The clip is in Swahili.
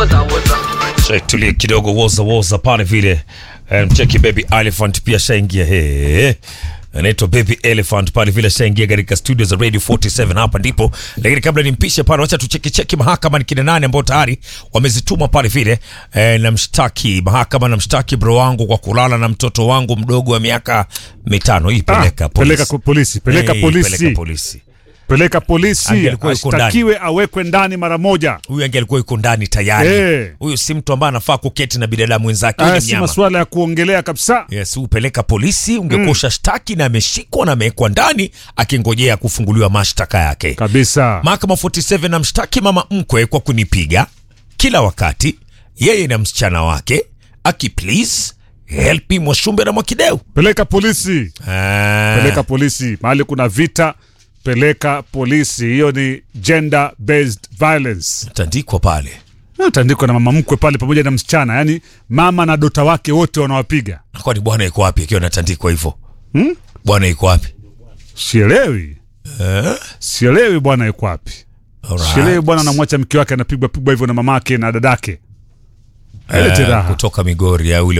Check tulie kidogo woza woza pale vile Eh, mcheki baby elephant pia shaingia he anaitwa baby elephant pale vile shaingia katika studio za radio 47 hapa ndipo lakini kabla nimpishe pale wacha tucheki cheki mahakama ni kina nane ambao tayari wamezituma pale vile eh, na mshtaki mahakama na mshtaki bro wangu kwa kulala na mtoto wangu mdogo wa miaka mitano hii peleka Ah, polisi peleka ku- polisi, peleka Eh, polisi. peleka polisi peleka polisi Angelikuwa yuko ndani. ashtakiwe awekwe ndani mara moja huyu ange alikuwa yuko ndani tayari Eh. huyu si mtu ambaye anafaa kuketi na binadamu wenzake huyu haya ni si mnyama masuala ya kuongelea kabisa yes upeleka polisi ungekuwa ushataki na ameshikwa na amewekwa ndani akingojea kufunguliwa mashtaka yake kabisa mahakama 47 na mshtaki mama mkwe kwa kunipiga kila wakati yeye na msichana wake aki please help me mwashumbe na mwakideu peleka polisi Ah, peleka polisi mahali kuna vita peleka polisi hiyo ni gender based violence tandikwa pale tandikwa na mama mkwe pale pamoja na msichana yani mama na dota wake wote wanawapiga kwani bwana iko wapi akiwa anatandikwa hivyo hmm? bwana iko wapi sielewi eh? sielewi bwana yuko wapi Alright. sielewi bwana anamwacha mke wake anapigwa pigwa hivyo na mamake na dadake Eh, Lete raha. kutoka migori ya ule